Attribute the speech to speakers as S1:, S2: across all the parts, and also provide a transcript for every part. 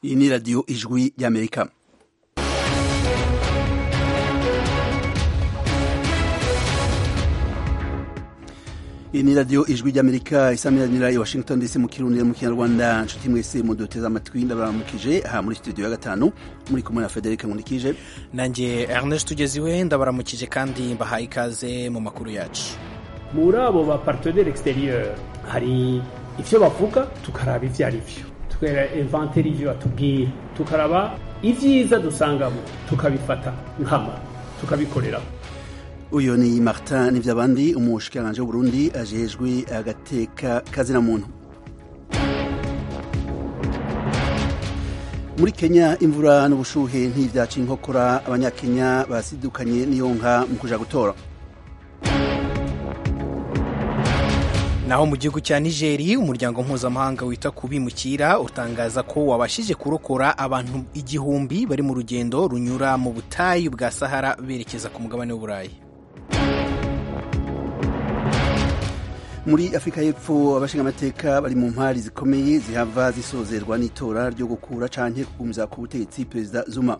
S1: iyi ni radiyo ijwi ry'amerika iyi ni radiyo ijwi ry'amerika isamiranira i washington dc mu kirundi mu kinyarwanda nshuti mwese muduteze amatwi ndabaramukije aha muri studio ya gatanu muri kumwe na federic nkurikije
S2: nanjye ernest tugeziwe ndabaramukije kandi mbahaye ikaze mu makuru yacu
S3: muri abo ba partenaire exterieur hari ivyo bavuga tukaraba ivyo ari vyo tukera inventaire ivyo batubwira tukaraba ivyiza dusangamo tukabifata nkama tukabikoreraho
S1: uyu ni martin nivyabandi umushikiranganji w'uburundi ajejwe agateka kazina muntu muri kenya imvura n'ubushuhe ntivyaca inkokora abanyakenya basidukanye n'iyonka mu kuja gutora
S2: naho mu gihugu cya nigeri umuryango mpuzamahanga wita ku bimukira utangaza ko wabashije kurokora abantu igihumbi bari mu rugendo runyura mu butayu bwa sahara berekeza ku mugabane w'uburayi
S1: muri afurika y'epfo abashingamateka bari mu mpari zikomeye zihava zisozerwa n'itora ryo gukura canke kugumiza ku butegetsi perezida zuma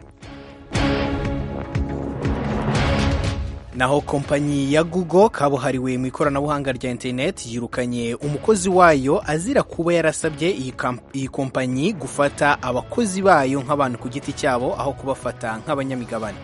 S2: naho kompanyi ya google kabuhariwe mu ikoranabuhanga rya interineti yirukanye umukozi wayo azira kuba yarasabye iyi kompanyi gufata abakozi bayo nk'abantu ku giti cyabo aho kubafata nk'abanyamigabane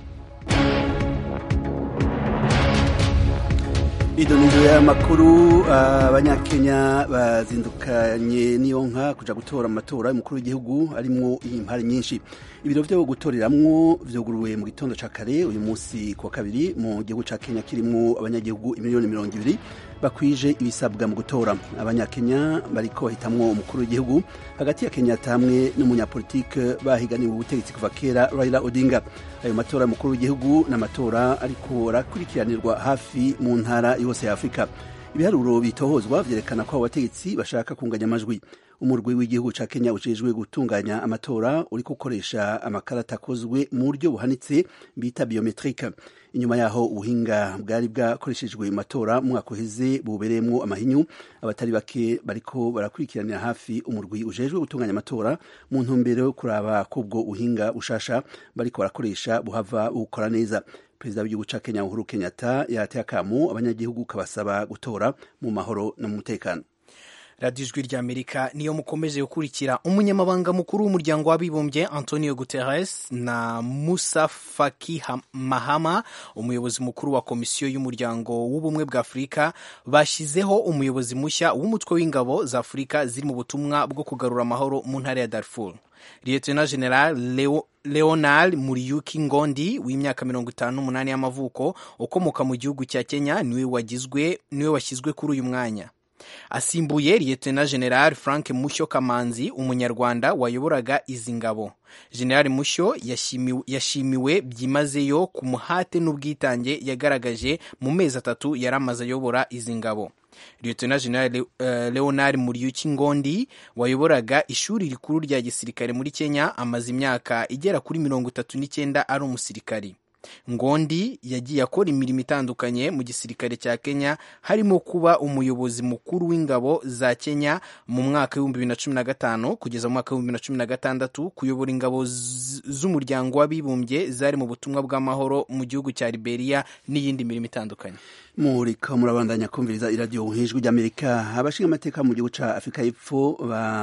S1: idonizo y'amakuru abanyakenya bazindukanye n'iyo nka kuja gutora mu matora y'umukuru w'igihugu arimwo impari nyinshi ibiro vyo gutoreramwo vyuguruwe mu gitondo ca kare uyu munsi kuwa kabiri mu gihugu ca kenya kirimwo abanyagihugu imiliyoni mirongo ibiri bakwije ibisabwa mu gutora abanyakenya bariko bahitamwo umukuru w'igihugu hagati ya kenyatta hamwe n'umunyapolitike bahiganiwe ubutegetsi kuva kera raila odinga ayo matora y'umukuru w'igihugu n'amatora ariko arakurikiranirwa hafi mu ntara yose ya afurika ibiharuro bitohozwa vyerekana ko abo bategetsi bashaka kunganya amajwi umurwi w'igihugu ca kenya ujejwe gutunganya amatora uriko ukoresha amakarata akozwe mu buryo buhanitse bita biometrike inyuma yaho ubuhinga bwari bwakoreshejwe mu matora mu mwaka uheze bubereyemwo amahinyu abatari bake bariko barakurikiranira hafi umurwi ujejwe gutunganya amatora mu ntumbero yo kuraba ko ubwo buhinga bushasha bariko barakoresha buhava bukora neza perezida w'igihugu ca kenya uhuru kenyatta yateye akamo abanyagihugu kabasaba gutora mu mahoro no mu mutekano
S2: radiyo ijwi ry'amerika niyo mukomeje gukurikira umunyamabanga mukuru w'umuryango w'abibumbye antonio guterres na musa faki mahama umuyobozi mukuru wa komisiyo y'umuryango w'ubumwe bwa afurika bashyizeho umuyobozi mushya w'umutwe w'ingabo za afurika ziri mu butumwa bwo kugarura amahoro mu ntara ya darfur lieutenant general Leo, leonard muriyuki ngondi w'imyaka mirongo itanu n'umunani y'amavuko ukomoka mu gihugu cya kenya niwe wagizwe niwe washyizwe kuri uyu mwanya asimbuye liyetena general frank mushyo kamanzi umunyarwanda wayoboraga izi ngabo general mushyo yashimiwe, yashimiwe byimazeyo ku muhate n'ubwitange yagaragaje mu mezi atatu yari amaze ayobora izi ngabo lieutenant general uh, leonard muriyuki ngondi wayoboraga ishuri rikuru rya gisirikare muri kenya amaze imyaka igera kuri mirongo itatu n'icyenda ari umusirikari ngondi yagiye akora imirimo itandukanye mu gisirikare cya kenya harimo kuba umuyobozi mukuru w'ingabo za kenya mu mwaka w'ibihumbi bibiri na cumi na gatanu kugeza mu mwaka w'ibihumbi bibiri na cumi na gatandatu kuyobora ingabo z'umuryango w'abibumbye zari mu butumwa bw'amahoro mu gihugu cya liberia n'iyindi mirimo itandukanye
S1: murika murabandanya kumviriza iradiyo hejuru ry'amerika abashinga amateka mu gihugu ca afurika y'epfo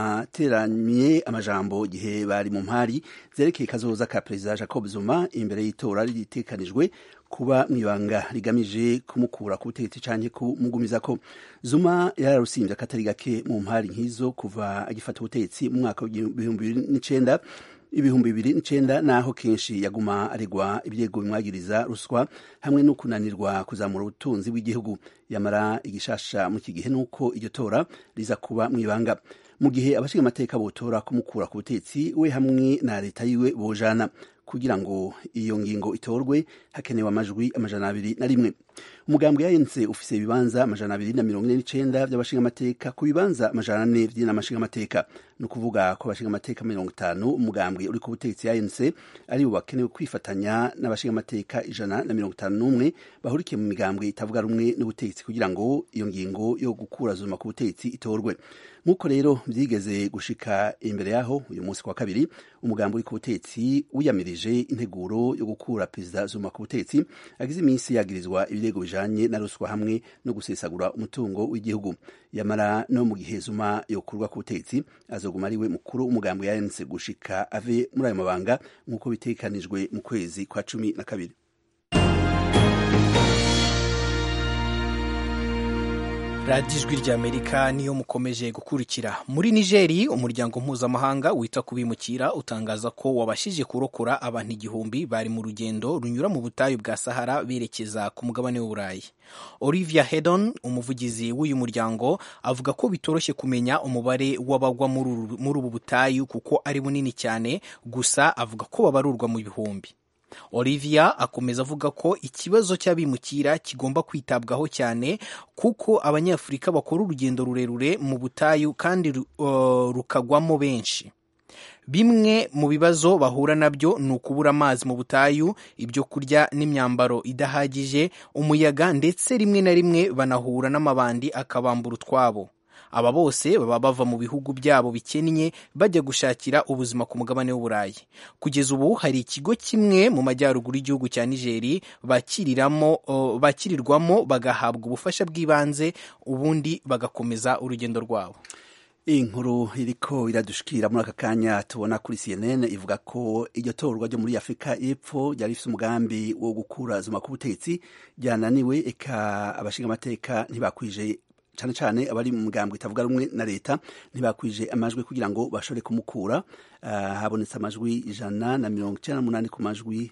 S1: bateranye amajambo igihe bari mu mpari zerekeye kazoza ka perezida jacob zuma imbere y'itora ritekanijwe kuba mwibanga rigamije kumukura ku butegetsi canke kumugumizako zuma yararusimbye akatari gake mu mpari nk'izo kuva agifata ubutegetsi mu mwaka w'ibihumbi bibiri n'icenda ibihumbi bibiri n'icenda naho kenshi yaguma aregwa ibyego bimwagiriza ruswa hamwe no kunanirwa kuzamura ubutunzi bw'igihugu yamara igishasha mu iki gihe nuko iryo tora riza kuba mwibanga mu gihe abashinga amateka botora kumukura ku butetsi we hamwe na leta yiwe bojana kugira ngo iyo ngingo itorwe hakenewe amajwi amajana abiri na rimwe umugambwe yayense ufise ibibanza amajana abiri na mirongo ine n'icenda vy'abashinga amateka ku bibanza amajana ane vy'inamashinga amateka ni ukuvuga ko abashinga amateka mirongo itanu umugambwe uri ku butegetsi yayense ari bo bakenewe kwifatanya n'abashinga amateka ijana na mirongo itanu n'umwe bahurikiye mu migambwe itavuga rumwe n'ubutegetsi kugira ngo iyo ngingo yo gukura zuma ku butegetsi itorwe nk'uko rero byigeze gushika imbere yaho uyu munsi kwa kabiri umugambi uri ku butetsi wiyamirije integuro yo gukura perezida zuma ku butetsi agize iminsi yagirizwa ibirego bijanye na ruswa hamwe no gusesagura umutungo w'igihugu yamara no mu gihe zuma yokurwa ku butetsi azoguma ariwe mukuru w'umugambi yanse gushika ave muri ayo mabanga nk'uko bitekanijwe mu kwezi kwa cumi na kabiri
S2: radiyo ijwi ry'amerika niyo mukomeje gukurikira muri nigeri umuryango mpuzamahanga wita ku bimukira utangaza ko wabashije kurokora abantu igihumbi bari mu rugendo runyura mu butayu bwa sahara berekeza ku mugabane w'uburayi olivia hedon umuvugizi w'uyu muryango avuga ko bitoroshye kumenya umubare w'abagwa muri ubu butayu kuko ari bunini cyane gusa avuga ko babarurwa mu bihumbi olivia akomeza avuga ko ikibazo cy'abimukira kigomba kwitabwaho cyane kuko abanyafurika bakora urugendo rurerure mu butayu kandi uh, rukagwamo benshi bimwe mu bibazo bahura nabyo ni ukubura amazi mu butayu ibyo kurya n'imyambaro idahagije umuyaga ndetse rimwe na rimwe banahura n'amabandi akabambura utwabo aba bose baba bava mu bihugu byabo bikennye bajya gushakira ubuzima ku mugabane w'uburayi kugeza ubu hari ikigo kimwe mu majyaruguru y'igihugu cya nigeri bakiriramo bakirirwamo bagahabwa ubufasha bw'ibanze ubundi bagakomeza urugendo rwabo
S1: iyi nkuru iriko iradushikira muri aka kanya tubona kuri cnn ivuga ko iryo torwa ryo muri afurika y'epfo ryari rifite umugambi wo gukura zuma ku butegetsi ryananiwe eka abashinga amateka ntibakwije cyane cyane abari mu mugambwe itavuga rumwe na leta ntibakwije amajwi kugira ngo bashobore kumukura uh, habonetse amajwi ijana na mirongo icyenda n'umunani ku majwi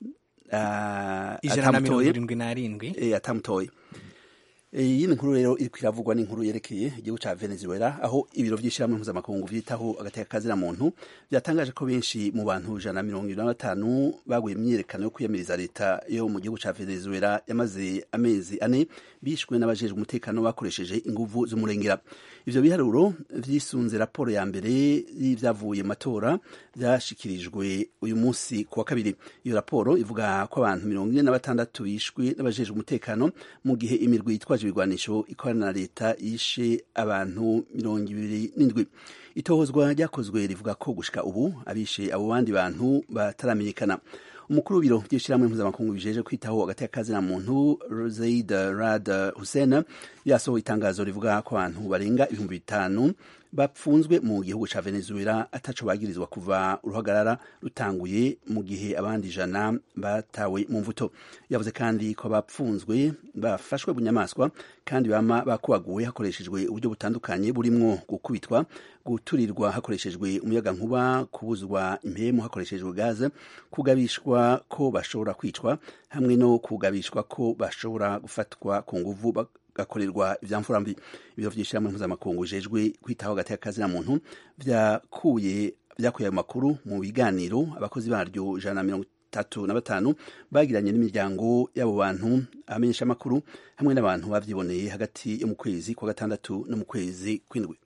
S1: uh,
S2: ijana na mirongo irindwi n'arindwi
S1: e, atamutoye iyi ni nkuru rero iri kwiravugwa n'inkuru yerekeye igihugu cya venezuela aho ibiro by'ishyirahamwe mpuzamakungu byitaho agateka kazina muntu byatangaje ko benshi mu bantu ijana na mirongo irindwi na batanu baguye imyiyerekano yo kwiyamiriza leta yo mu gihugu cya venezuela yamaze amezi ane bishwe n'abajejwe umutekano bakoresheje inguvu z'umurengera ivyo biharuro vyisunze raporo ya mbere y'ivyavuye mu matora vyashikirijwe uyu munsi ku wa kabiri iyo raporo ivuga ko abantu mirongo ine na batandatu bishwe n'abajejwe umutekano mu gihe imirwi yitwaje ibigwanisho ikorana na leta yishe abantu mirongo ibiri n'indwi itohozwa ryakozwe rivuga ko gushika ubu abishe abo bandi bantu bataramenyekana umukuru w'ibiro by'ishyirahamwe mpuzamakungu bijeje kwitaho hagati y'akazina muntu Zaid Rad Hussein yasohoye itangazo rivuga ko abantu barenga ibihumbi bitanu bapfunzwe mu gihugu ca Venezuela ataco bagirizwa kuva uruhagarara rutanguye mu gihe abandi ijana batawe mu mvuto yavuze kandi ko bapfunzwe bafashwe bunyamaswa kandi bama bakubaguwe hakoreshejwe uburyo butandukanye burimwo gukubitwa guturirwa hakoreshejwe umuyaga nkuba kubuzwa impemu hakoreshejwe gaze kugabishwa ko bashobora kwicwa hamwe no kugabishwa ko bashobora gufatwa ku nguvu gakorerwa ivyamfura mbi ibiro vy'ishyirahamwe mpuzamakungu bijejwe kwitaho hagati y'akazina muntu vyakuye vyakuye ayo makuru mu biganiro abakozi baryo ijana na mirongo itatu na batanu bagiranye n'imiryango y'abo bantu amenyesha amakuru hamwe n'abantu bavyiboneye hagati yo mu kwezi kwa gatandatu no mu kwezi kw'indwi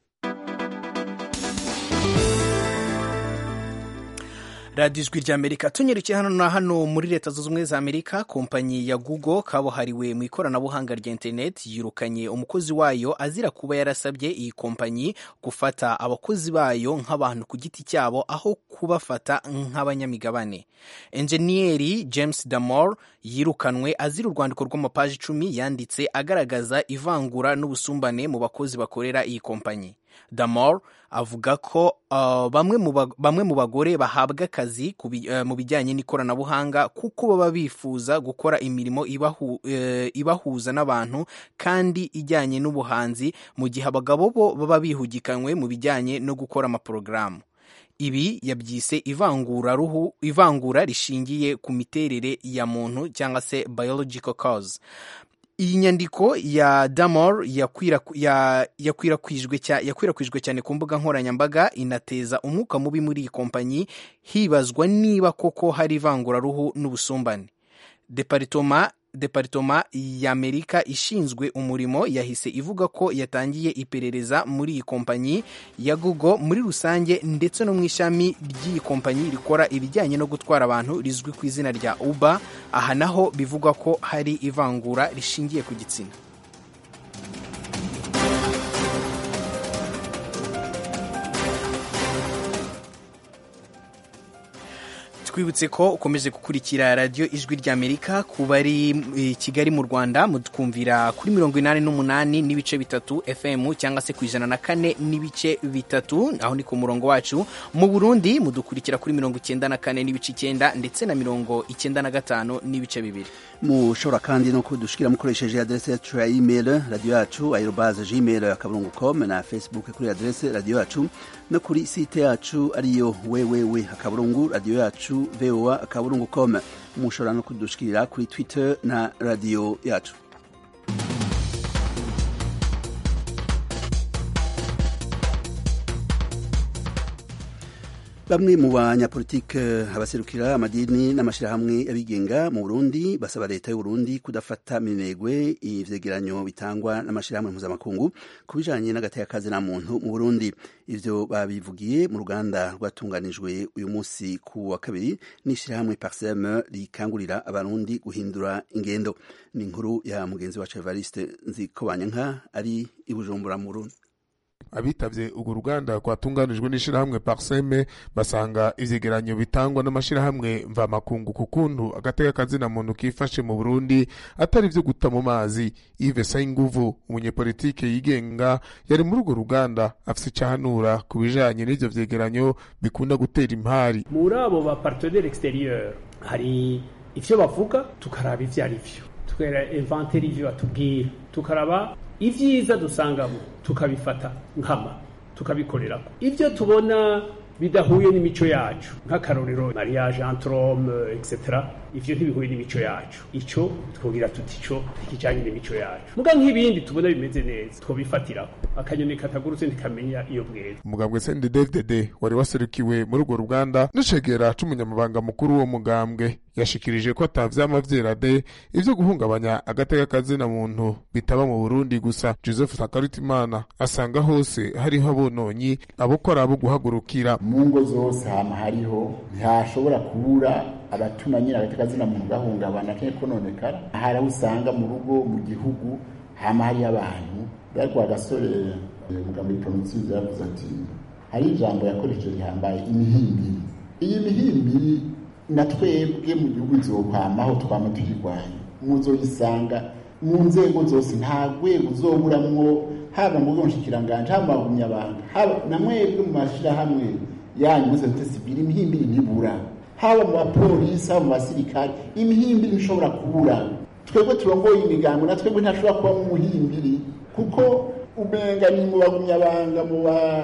S2: radiyo ijwi ry'amerika tunyerekeye hano na hano muri leta zunze ubumwe za amerika kompanyi ya google kabuhariwe mu ikoranabuhanga rya interineti yirukanye umukozi wayo azira kuba yarasabye iyi kompanyi gufata abakozi bayo nk'abantu ku giti cyabo aho kubafata nk'abanyamigabane enjeniyeri james damore yirukanwe azira urwandiko rw'amapaji icumi yanditse agaragaza ivangura n'ubusumbane mu bakozi bakorera iyi kompanyi damore avuga ko uh, bamwe mu bagore bahabwa akazi uh, mu bijyanye n'ikoranabuhanga kuko baba bifuza gukora imirimo ibahu, uh, ibahuza n'abantu kandi ijyanye n'ubuhanzi mu gihe abagabo bo baba bihugikanywe mu bijyanye no gukora amaporogaramu ibi yabyise ivangura ruhu ivangura rishingiye ku miterere ya muntu cyangwa se biological cause iyi nyandiko ya damor yakwirakwijwe cyane ku mbuga nkoranyambaga inateza umwuka mubi muri iyi kompanyi hibazwa niba koko hari ivanguraruhu n'ubusumbane deparitoma deparitoma y'amerika ishinzwe umurimo yahise ivuga ko yatangiye iperereza muri iyi kompanyi ya google muri rusange ndetse no mu ishami ry'iyi kompanyi rikora ibijyanye no gutwara abantu rizwi ku izina rya uber aha naho bivugwa ko hari ivangura rishingiye ku gitsina twibutse ko ukomeje gukurikira radiyo ijwi ry'amerika ku bari i kigali mu rwanda mutwumvira kuri mirongo inani n'umunani n'ibice bitatu fm cyangwa se ku ijana na kane n'ibice bitatu aho ni ku murongo wacu mu burundi mudukurikira kuri mirongo icyenda na kane n'ibice icyenda ndetse na mirongo icyenda na gatanu n'ibice bibiri
S1: mushobora kandi no kudushikira mukoresheje adrese yacu ya email radio yacu aerobaze gmail akaburungu com na facebook kuri adrese radio yacu no kuri site yacu ariyo wewewe akaburungu radio yacu voa akaburungu com mushobora no kudushikira kuri twitter na radio yacu bamwe mu banyapolitike abaserukira amadini n'amashyirahamwe y'abigenga mu burundi basaba leta y'uburundi kudafata minegwe ivyegeranyo bitangwa n'amashyirahamwe mpuzamakungu ku bijanye n'agateka na muntu mu burundi ivyo babivugiye mu ruganda rwatunganijwe uyu munsi ku wa kabiri n'ishyirahamwe parsem rikangurira abarundi guhindura ingendo ni inkuru ya mugenzi wacu evariste nzikobanyanka ari i bujumbura mu burundi
S4: abitavye urwo ruganda rwatunganijwe n'ishirahamwe parseme basanga ivyegeranyo bitangwa n'amashirahamwe mvamakungu ku kuntu agateka kazina muntu kifashe mu burundi atari vyo guta mu mazi ive sayinguvu umunyepolitike yigenga yari muri urwo ruganda afise icahanura ku bijanye n'ivyo vyegeranyo bikunda gutera impari
S3: muri abo ba partenaire exterieur hari ivyo bavuga tukaraba ivyo ari vyo tukera inventaire ivyo batubwira tukaraba ivyiza dusangamo tukabifata nkama tukabikorerako ivyo tubona bidahuye n'imico yacu nk'akarorero mariage entre hommes etc ivyo ntibihuye n'imico yacu ico twogira tuti ico ntikijanye n'imico yacu muga nk'ibindi tubona bimeze neza twobifatirako akanyoni katagurutse ntikamenya iyo bweze
S4: umugambwe sende dvdd wari waserukiwe muri urwo ruganda n'icegera c'umunyamabanga mukuru w'uwo mugambwe yashikirije ko atavyama vyerade ivyo guhungabanya agateka kazina muntu bitaba mu burundi gusa joseph sakarutimana asanga hose hariho abononyi abokora abo guhagurukira
S5: mu ngo zose hama hariho ntihashobora kubura abatuma nyine agateka kazina muntu gahungabana kenye kononekara hari aho usanga mu rugo mu gihugu hama hariho abantu ariko agasore umugambo w'ipronotsizi yavuze ati hari ijambo yakoresheje rihambaye imihimbiri iyi mihimbiri na twebwe mu gihugu izokwamaho twama tuyirwanya muzoyisanga mu nzego zose nta rwego uzoburamwo haba mu bwonshikiranganje haba mu bagumyabanga haba na mwebwe mu mashirahamwe yanyu muri sosiyete sivile imihimbiri ntibura haba mu bapolisi haba mu basirikare imihimbiri ntishobora kubura twebwe turongoye imigango na twebwe ntashobora kubamo umuhimbiri kuko umenga ni mu bagumyabanga mu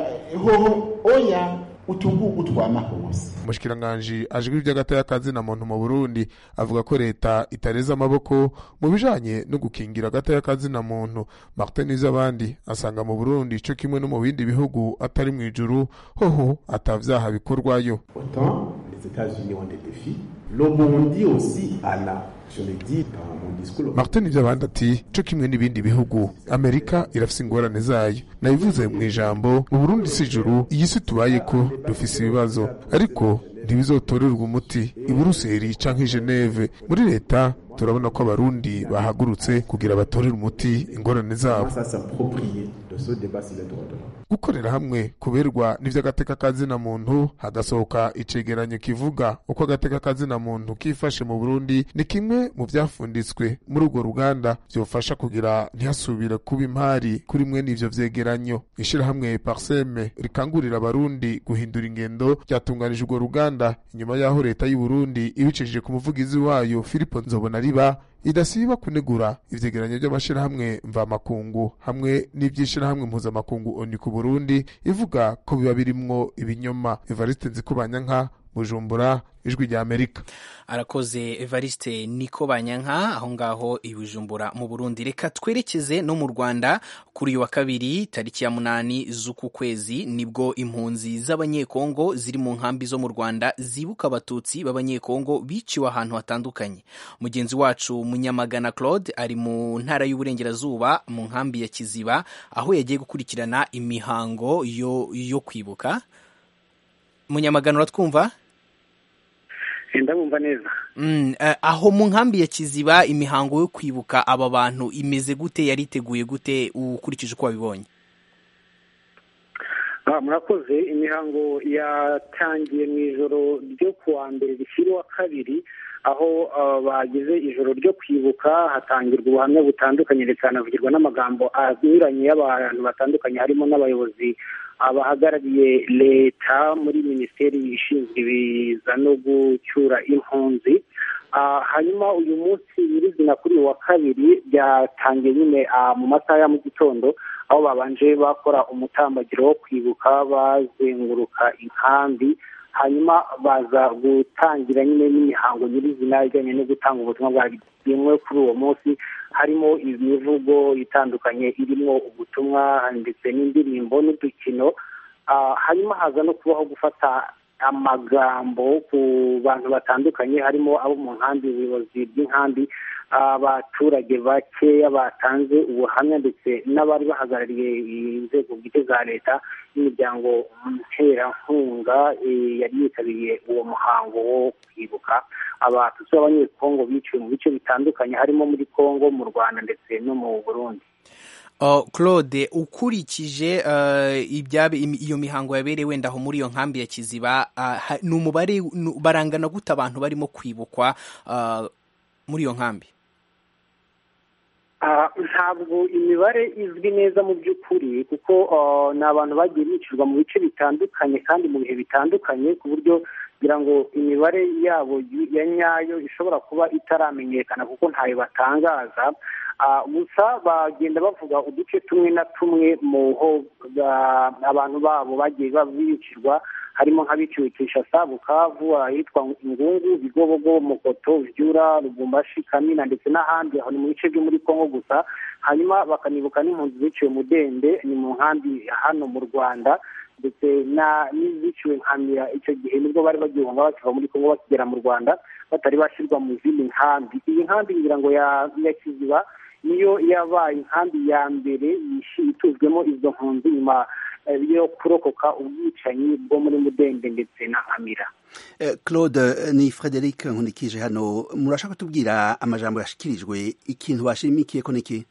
S5: bahoho oya utugugu twama hose
S4: umushikiranganji ajwi ivy'agateka kazina muntu mu burundi avuga ko leta itareza amaboko mu bijanye no gukingira agateka kazina muntu martin izabandi asanga mu burundi co kimwe no mu bindi bihugu atari mw'ijuru hoho atavyaha bikorwayo
S6: autant les états-unis ont des défis le burundi aussi a la je l'ai dit dans mon discours
S4: martin ivy'abandi ati co kimwe n'ibindi bihugu amerika irafise ingorane zayo nabivuze mu ijambo mu burundi si ijuru iyi si tubayeko dufise ibibazo ariko ntibizotorerwa umuti i buruseli canke i geneve muri leta turabona ko abarundi bahagurutse kugira batorere umuti ingorane zabo
S6: à s'approprier de ce débat sur les droits de l'homme
S4: gukorera hamwe kuberwa n'ivy'agateka kazina muntu hagasohoka icegeranyo kivuga uko agateka kazina muntu kifashe mu burundi ni kimwe mu vyafunditswe muri urwo ruganda vyofasha kugira ntihasubire kuba impari kuri mwe n'ivyo vyegeranyo ishirahamwe parseme rikangurira abarundi guhindura ingendo ryatunganije urwo ruganda inyuma y'aho leta y'u Burundi ibicishije ku muvugizi wayo filipo nzobona riba idasiba kunegura ivyegeranyo vy'amashirahamwe mvamakungu hamwe n'ivy'ishirahamwe mpuzamakungu oni ku burundi ivuga ko biba birimwo ibinyoma evariste nzikubanyanka bujumbura ijwi rya amerika
S2: arakoze evariste niko banyanka aho ngaho i bujumbura mu burundi reka twerekeze no mu rwanda kuri uyu wa kabiri tariki ya munani z'uku kwezi nibwo impunzi z'abanyekongo ziri mu nkambi zo mu rwanda zibuka abatutsi b'abanyekongo biciwe ahantu hatandukanye mugenzi wacu munyamagana claude ari mu ntara y'uburengerazuba mu nkambi ya kiziba aho yagiye gukurikirana imihango yo, yo kwibuka munyamagana uratwumva
S7: ndabumva neza
S2: Mm, eh, aho mu nkambi ya kiziba imihango yo kwibuka aba bantu imeze gute yariteguye gute ukurikije uko wabibonye
S7: murakoze imihango yatangiye mu ijoro ryo kuwa mbere rishyira uwa kabiri aho bagize ijoro ryo kwibuka hatangirwa ubuhamya butandukanye ndetse hanavugirwa n'amagambo anyuranye y'abantu batandukanye harimo n'abayobozi abahagarariye leta muri minisiteri ishinzwe ibiza no gucyura impunzi hanyuma uyu munsi nyirizina kuri uyu wa kabiri byatangiye nyine mu masaha ya mu gitondo aho babanje bakora umutambagiro wo kwibuka bazenguruka inkambi hanyuma baza gutangira nyine n'imihango nyirizina ijyanye no gutanga ubutumwa bwagenwe kuri uwo munsi harimo imivugo itandukanye irimo ubutumwa ndetse n'indirimbo n'udukino hanyuma haza no kubaho gufata amagambo ku bantu batandukanye harimo abo mu nkambi ubuyobozi bw'inkambi abaturage bakeya batanze ubuhamya ndetse n'abari bahagarariye inzego bwite za leta n'imiryango nterankunga yari yitabiriye uwo muhango wo kwibuka abatutsi b'abanyekongo biciwe mu bice bitandukanye harimo muri kongo mu rwanda ndetse no mu burundi
S2: claude ukurikije iyo mihango yabereye wenda aho muri iyo nkambi ya kiziba ni umubare barangana gute abantu barimo kwibukwa muri iyo nkambi
S7: ntabwo imibare izwi neza mu by'ukuri kuko ni abantu bagiye bicirwa mu bice bitandukanye kandi mu bihe bitandukanye ku buryo kugira ngo imibare yabo ya nyayo ishobora kuba itaramenyekana kuko ntayo batangaza gusa bagenda bavuga uduce tumwe na tumwe mu ho abantu babo bagiye bicirwa harimo nk'abiciwe Kinshasa Bukavu ahitwa Ingungu Bigobogo Mukoto Vyura Lubumbashi Kamina ndetse n'ahandi aho ni mu bice byo muri Kongo gusa hanyuma bakanibuka n'impunzi ziciwe Mudende ni mu nkambi hano mu Rwanda ndetse n'iziciwe nkamira icyo gihe nibwo bari bagihunga bakiva muri Kongo bakigera mu Rwanda batari bashyirwa mu zindi nkambi iyi nkambi ngira ngo ya Kiziba niyo yabaye inkambi ya mbere ituzwemo izo mpunzi nyuma yo kurokoka ubwicanyi bwo muri mudende ndetse na nkamira
S1: claude ni frederic nkunikije hano murashaka kutubwira amajambo yashyikirijwe ikintu bashimikiye ko niki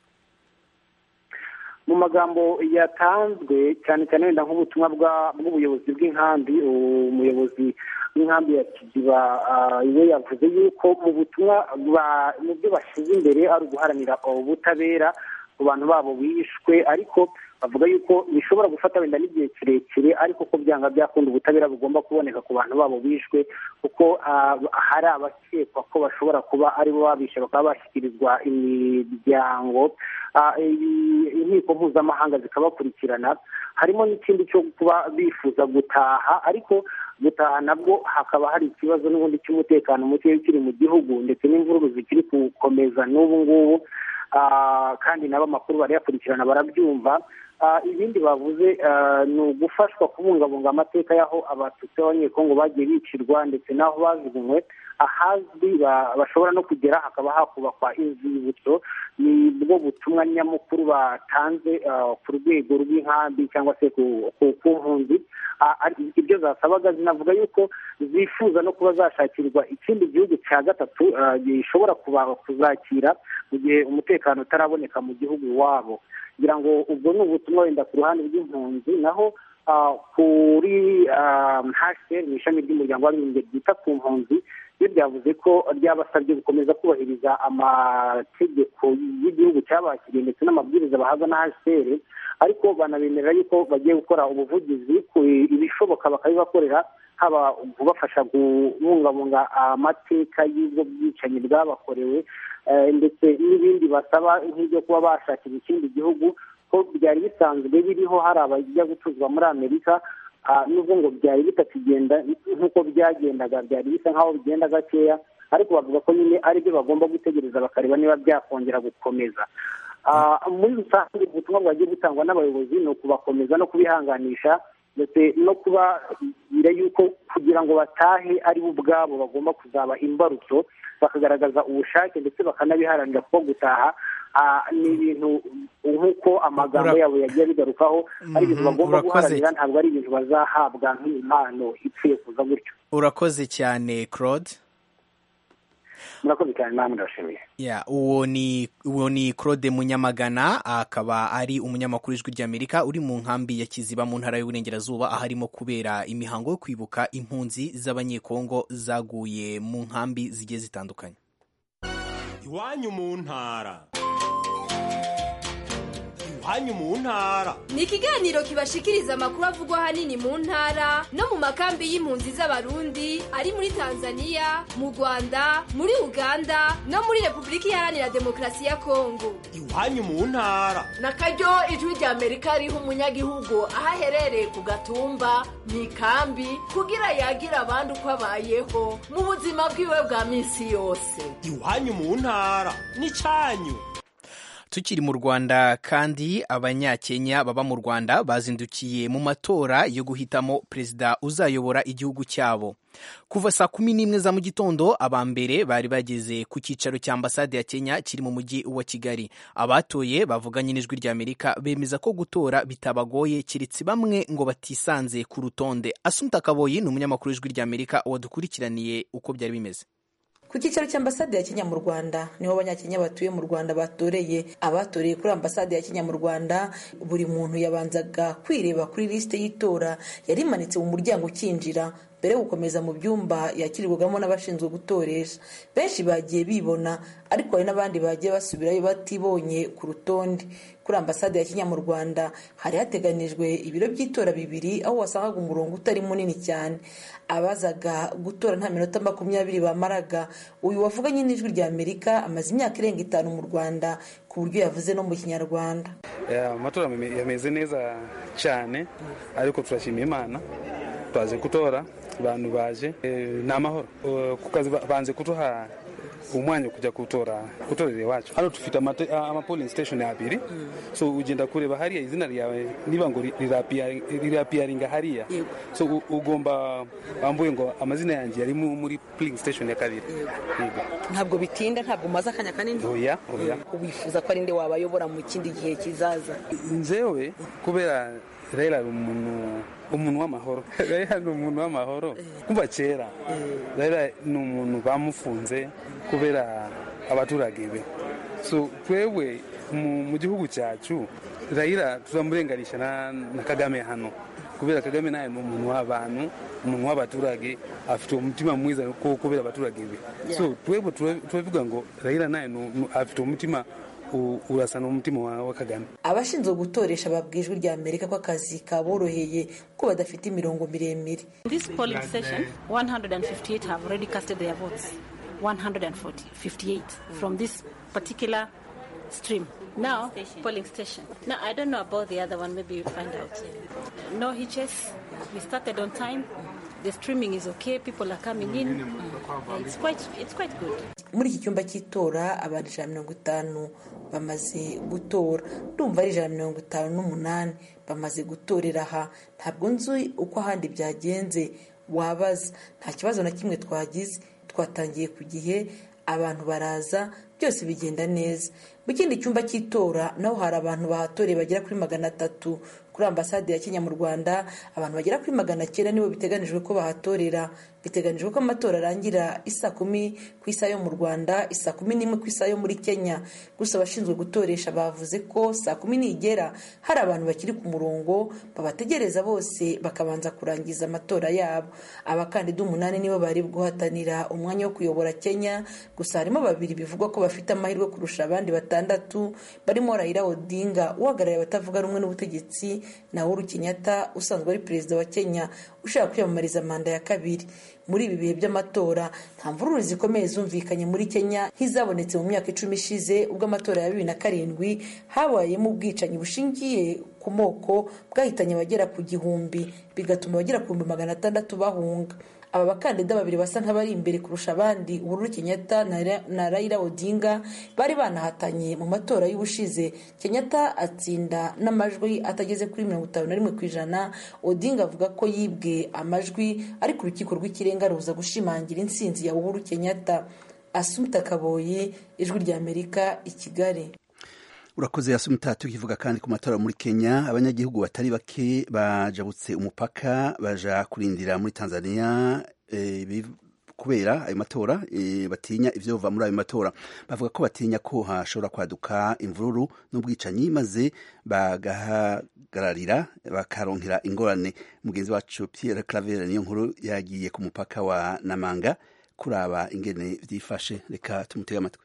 S7: mu magambo yatanzwe cyane cyane wenda nk'ubutumwa bw'ubuyobozi bw'inkambi umuyobozi w'inkambi ya kiziba we yavuze yuko mu butumwa mu byo bashyize imbere ari uguharanira ubutabera ku bantu babo bishwe ariko bavuga yuko bishobora gufata wenda n'igihe kirekire ariko ko byanga byakunda ubutabera bugomba kuboneka ku bantu babo bishwe kuko hari abakekwa ko bashobora kuba aribo babishe bakaba bashyikirizwa imiryango inkiko mpuzamahanga zikabakurikirana harimo n'ikindi cyo kuba bifuza gutaha ariko gutaha nabwo hakaba hari ikibazo n'ubundi cy'umutekano muke ukiri mu gihugu ndetse n'imvururu zikiri gukomeza n'ubu ngubu kandi nabo amakuru barayakurikirana barabyumva ibindi bavuze ni ugufashwa kubungabunga amateka y'aho abatutsi b'abanyekongo bagiye bicirwa ndetse n'aho bajugunywe ahazwi bashobora no kugera hakaba hakubakwa inzibutso ni bwo butumwa nyamukuru batanze ku rwego rw'inkambi cyangwa se ku mpunzi ibyo zasabaga zinavuga yuko zifuza no kuba zashakirwa ikindi gihugu cya gatatu gishobora kuzakira mu gihe umutekano utaraboneka mu gihugu iwabo kugira ngo ubwo ni ubutumwa wenda ku ruhande rw'impunzi naho kuri hasheri mu ishami ry'umuryango w'abibumbye ryita ku mpunzi iyo ryavuze ko ryabasabye gukomeza kubahiriza amategeko y'igihugu cyabakiriye ndetse n'amabwiriza bahabwa na hasheri ariko banabemerera yuko bagiye gukora ubuvugizi ku ibishoboka bakabibakorera haba kubafasha kubungabunga amateka y'ubwo bwicanyi bwabakorewe ndetse n'ibindi basaba nk'ibyo kuba bashakira ikindi gihugu ko byari bisanzwe biriho hari abajya gutuzwa muri amerika nubwo ngo byari bitakigenda nk'uko byagendaga byari bisa nk'aho bigenda gakeya ariko bavuga ko nyine aribyo bagomba gutegereza bakareba niba byakongera gukomeza muri rusange ubutumwa bwagiye butangwa n'abayobozi ni ukubakomeza no kubihanganisha ndetse no kubabwira yuko kugira ngo batahe ari bo ubwabo bagomba kuzaba imbarutso bakagaragaza ubushake ndetse bakanabiharanira kuko gutaha ni ibintu nk'uko amagambo yabo yagiye bigarukaho ari ibintu bagomba guharanira ntabwo ari ibintu bazahabwa nk'impano ipfuye kuza gutyo
S2: urakoze cyane claude
S7: murakoze cyane namwe ndabashimiye
S2: ya uwo ni uwo ni claude munyamagana akaba ari umunyamakuru w'ijwi ry'amerika uri mu nkambi ya kiziba mu ntara y'uburengerazuba aharimo kubera imihango yo kwibuka impunzi z'abanyekongo zaguye mu nkambi zigiye zitandukanye
S8: iwanyu mu ntara iwanyu mu ntara
S9: ni ikiganiro kibashikiriza amakuru avugwa ahanini mu ntara no mu makambi y'impunzi z'abarundi ari muri tanzania mu rwanda muri uganda no muri repubulika iharanira demokarasi ya kongo
S8: iwanyu mu ntara
S10: na karyo ijwi rya amerika riha umunyagihugu aho aherereye ku gatumba mu ikambi kugira yagira abandi uko abayeho mu buzima bwiwe bwa minsi yose
S8: iwanyu mu ntara ni cyanyu
S2: tukiri mu rwanda kandi abanyakenya baba mu rwanda bazindukiye mu matora yo guhitamo perezida uzayobora igihugu cyabo kuva saa kumi n'imwe za mu gitondo aba mbere bari bageze ku cyicaro cya ambasade ya kenya kiri mu mujyi wa kigali abatoye bavuganye n'ijwi ry'amerika bemeza ko gutora bitabagoye keretse bamwe ngo batisanze ku rutonde asumta kaboyi ni umunyamakuru w'ijwi ry'amerika wadukurikiraniye uko byari bimeze
S11: ku cyicaro cy'ambasade ya kenya mu rwanda niho abanyakenya batuye mu rwanda batoreye abatoreye kuri ambasade ya kenya mu rwanda buri muntu yabanzaga kwireba kuri lisite y'itora yari imanitse mu muryango ukinjira mbere yo gukomeza mu byumba yakirirwagamo n'abashinzwe gutoresha benshi bagiye bibona ariko hari n'abandi bagiye basubirayo batibonye ku rutonde kuri ambasade ya kenya mu rwanda hari hateganijwe ibiro by'itora bibiri aho wasangaga umurongo utari munini cyane abazaga gutora nta minota makumyabiri bamaraga uyu wavuganye n'ijwi rya amerika amaze imyaka irenga itanu mu rwanda ku buryo yavuze no mu kinyarwanda
S12: amatora yameze neza cyane ariko turashima imana twaje gutora abantu baje ni amahoro ku kazi banze kuduha umwanya wo kujya gutora gutorera iwacu hano dufite amapoling station abiri so ugenda kureba hariya izina ryawe niba ngo rirapiyaringa hariya so ugomba wambuye ngo amazina yanjye yari muri polling station ya kabiri
S11: ntabwo bitinda ntabwo umaze akanya kanini
S12: oya oya
S11: wifuza ko ari nde wabayobora mu kindi gihe kizaza
S12: nzewe kubera rero ari umuntu umuntu w'amahoro rero ni umuntu w'amahoro kuva kera rero ni umuntu bamufunze kubera abaturage be so twewe mu gihugu cyacu rayira turamurenganisha na kagame hano kubera kagame nawe ni umuntu w'abantu umuntu w'abaturage afite umutima mwiza kubera abaturage be so twewe turavuga ngo rayira nawe afite umutima urasa n'umutima wa kagame
S11: abashinzwe gutoresha babwiye ijwi rya amerika ko akazi kaboroheye ko badafite imirongo miremire
S13: this polling station 158 have already casted their votes 158 from this particular stream now station. polling station now i don't know about the other one maybe you'll find out no hitches we started on time the streaming is okay people are coming in it's quite it's quite good
S11: muri iki cyumba cy'itora abantu ijana mirongo itanu bamaze gutora ndumva ari ijana mirongo itanu n'umunani bamaze gutorera aha ntabwo nzi uko ahandi byagenze wabaza nta kibazo na kimwe twagize twatangiye ku gihe abantu baraza byose bigenda neza mu kindi cyumba cy'itora naho hari abantu bahatoreye bagera kuri magana atatu kuri ambasade ya kenya mu rwanda abantu bagera kuri magana cyenda nibo biteganijwe ko bahatorera biteganijwe ko amatora arangira isa kumi ku isaha yo mu rwanda isa kumi n'imwe ku isaha yo muri kenya gusa abashinzwe gutoresha bavuze ko saa kumi nigera hari abantu bakiri ku murongo babategereza bose bakabanza kurangiza amatora yabo abakandida umunani nibo bari guhatanira umwanya wo kuyobora kenya gusa harimo babiri bivugwa ko bafite amahirwe kurusha abandi batandatu barimo Raila Odinga uhagarariye abatavuga rumwe n'ubutegetsi na Uhuru Kenyatta usanzwe ari perezida wa Kenya ushaka kwiyamamariza manda ya kabiri muri ibi bihe by'amatora nta mvururu zikomeye zumvikanye muri kenya nk'izabonetse mu myaka icumi ishize ubwo amatora ya bibiri na karindwi habayemo ubwicanyi bushingiye ku moko bwahitanye abagera ku gihumbi bigatuma abagera ku bihumbi magana atandatu bahunga aba bakandida babiri basa nk'abari imbere kurusha abandi uhuru kenyatta na raila odinga bari banahatanye mu matora y'ubushize kenyatta atsinda n'amajwi atageze kuri mirongo itanu na rimwe ku ijana odinga avuga ko yibwe amajwi ariko urukiko rw'ikirenga ruza gushimangira intsinzi ya uhuru kenyatta asumta kaboyi ijwi rya amerika i kigali
S1: urakoze yasumita tukivuga kandi ku matora muri kenya abanyagihugu batari bake bajabutse umupaka baja kurindira muri tanzania kubera ayo matora e, batinya ivyova muri ayo matora bavuga ko batinya ko hashobora kwaduka imvururu n'ubwicanyi maze bagahagararira bakaronkera ingorane mugenzi wacu Pierre Claver niyo nkuru yagiye ku mupaka wa Namanga kuraba ingene vyifashe reka tumutege amatwi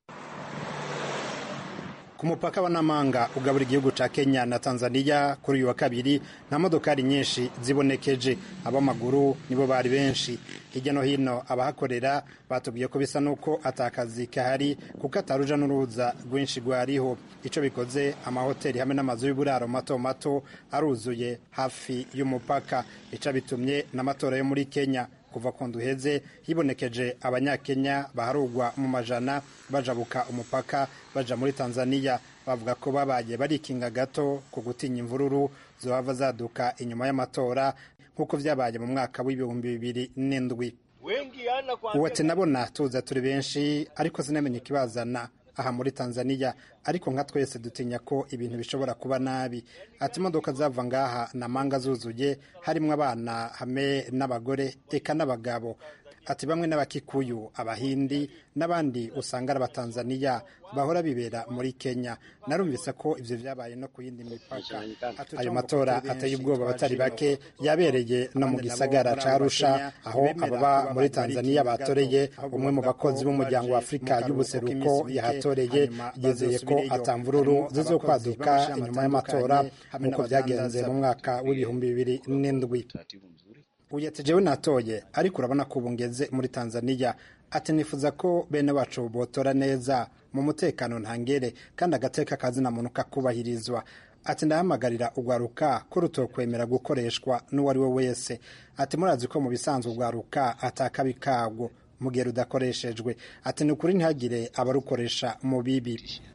S14: ku mupaka wa Namanga ugabura igihugu ca Kenya na Tanzania kuri uyu wa kabiri nta modokari nyinshi zibonekeje ab'amaguru nibo bari benshi hirya no hino abahakorera batubwiye ko bisa nuko atakazi kahari kuko ataruja n'uruza rwinshi rwariho ico bikoze amahoteli hamwe n'amazu y'uburaro mato mato aruzuye hafi y'umupaka ico bitumye n'amatora yo muri Kenya kuva ku nduheze hibonekeje abanyakenya baharugwa mu majana bajabuka umupaka baja muri tanzania bavuga ko babaye barikinga gato ku gutinya imvururu zohava zaduka inyuma y'amatora nk'uko vyabaye mu mwaka w'ibihumbi bibiri n'indwi uwati nabona tuza turi benshi ariko sinamenye ikibazana aha muri tanzania ariko nka twese dutinya ko ibintu bishobora kuba nabi ati imodoka zava ngaha na manga zuzuye harimwo abana hamwe n'abagore eka n'abagabo ati bamwe n'abakikuyu abahindi n'abandi usanga ari abatanzaniya bahora bibera muri kenya narumvise ko ivyo vyabaye no ku yindi mipaka ayo matora ateye ubwoba abatari bake yabereye no mu gisagara ca arusha aho ababa muri tanzaniya batoreye umwe mu bakozi b'umuryango wa afurika y'ubuseruko yahatoreye yizeye ko atamvururu zizokwaduka inyuma y'amatora nk'uko vyagenze mu mwaka w'ibihumbi bibiri n'indwi uyati jewe natoye ariko urabona ko ubu ngeze muri tanzaniya ati nifuza ko bene wacu botora neza mu mutekano ntangere kandi agateka kazina muntu kakubahirizwa ati ndahamagarira urwaruka ko rutokwemera gukoreshwa n'uwo ari we wese ati murazi ko mu bisanzwe urwaruka atakabi kabwo mu gihe rudakoreshejwe ati ni ukuri ntihagire abarukoresha mu bibi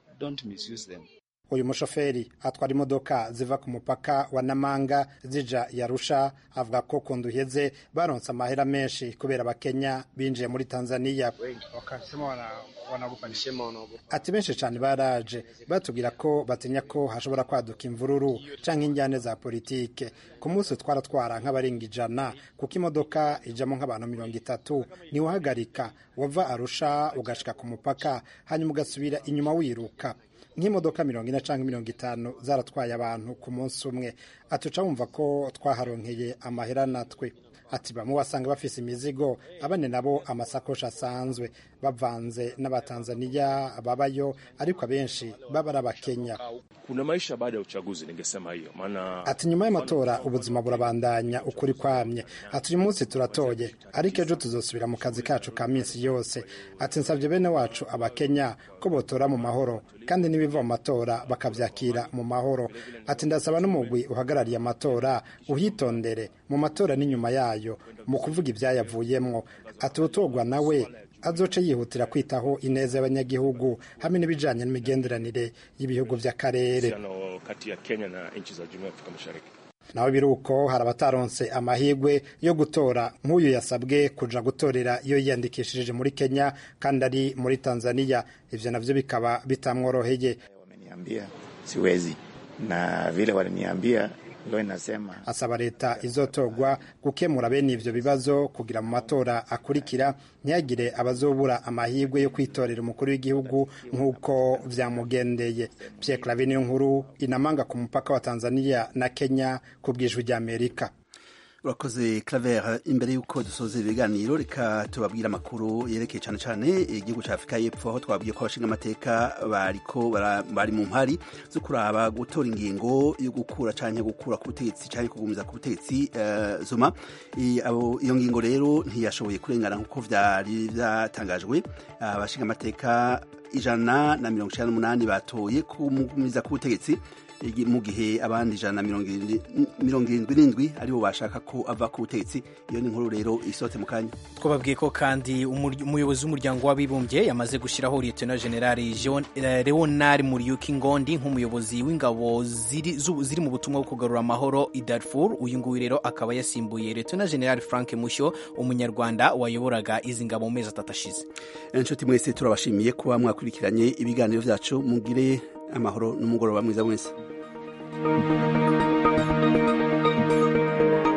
S14: uyu mushoferi atwara imodoka ziva ku mupaka wa namanga zija yarusha avuga ko ku nduheze baronse amahera menshi kubera abakenya binjiye muri tanzaniya ati benshi cyane baraje batubwira ko batinya ko hashobora kwaduka imvururu cyangwa injyane za politike ku munsi twaratwara nk'abarenga ijana kuko imodoka ijamo nk'abantu mirongo itatu ntiwahagarika wava arusha ugashika ku mupaka hanyuma ugasubira inyuma wiruka nk'imodoka mirongo ine cyangwa mirongo itanu zaratwaye abantu ku munsi umwe atuca wumva ko twaharonkeye amahera natwe ati bamwe wasanga bafise imizigo abane nabo amasakoshi asanzwe bavanze n'abatanzaniya babayo ariko abenshi baba ari abakenya
S15: kuna maisha baada ya uchaguzi ningesema hiyo maana
S14: ati nyuma y'amatora ubuzima burabandanya ukuri kwamye ati uyu munsi turatoye ariko ejo tuzosubira mu kazi kacu ka minsi yose ati nsabye bene wacu abakenya ko botora mu mahoro kandi n'ibiva mu matora bakabyakira mu mahoro ati ndasaba n'umugwi uhagarariye amatora uhitondere mu matora n'inyuma yayo mu kuvuga ibyayavuyemwo ati utorwa nawe azoce yihutira kwitaho ineza y'abanyagihugu hamwe n'ibijanye n'imigenderanire y'ibihugu vy'akarere
S15: kati ya Kenya na nchi za Jumuiya ya Afrika Mashariki
S14: naho biruko hari abataronse amahirwe yo gutora nk'uyu yasabwe kuja gutorera iyo yiyandikishije muri Kenya kandi ari muri Tanzania ivyo navyo bikaba bitamworoheye
S16: wameniambia siwezi na vile waliniambia Nasema.
S14: asaba leta izotorwa gukemura bene ivyo bibazo kugira mu matora akurikira ntihagire abazobura amahirwe yo kwitorera umukuru w'igihugu nk'uko vyamugendeye Pierre Claver niyo nkuru inamanga ku mupaka wa Tanzania na Kenya ku bwijwi rya Amerika
S1: urakoze claver imbere y'uko dusoza ibiganiro reka tubabwire amakuru yerekeye cyane cyane igihugu cya afurika y'epfo aho twabwiye ko abashinga amateka bariko bari mu mpari zo kuraba gutora ingingo yo gukura cyangwa gukura ku butegetsi cyangwa kugumiza ku butegetsi uh, zuma iyo ngingo rero ntiyashoboye kurengana nk'uko byari byatangajwe abashinga amateka ijana na mirongo icyenda n'umunani batoye kumugumiza ku butegetsi mu gihe abandi ijana na mirongo irindwi n'indwi aribo bashaka ko ava ku butegetsi iyo ni inkuru rero isohotse mu kanya
S2: twababwiye ko kandi umuyobozi w'umuryango w'abibumbye yamaze gushyiraho liyetona generali leonard muriyuki ngondi nk'umuyobozi w'ingabo ziri mu butumwa bwo kugarura amahoro i darfur uyu nguyu rero akaba yasimbuye liyetona generali frank mushyo umunyarwanda wayoboraga izi ngabo mu mezi atatu ashize
S1: inshuti mwese turabashimiye kuba mwakurikiranye ibiganiro byacu mugire amahoro n'umugoroba mwiza mwese thank you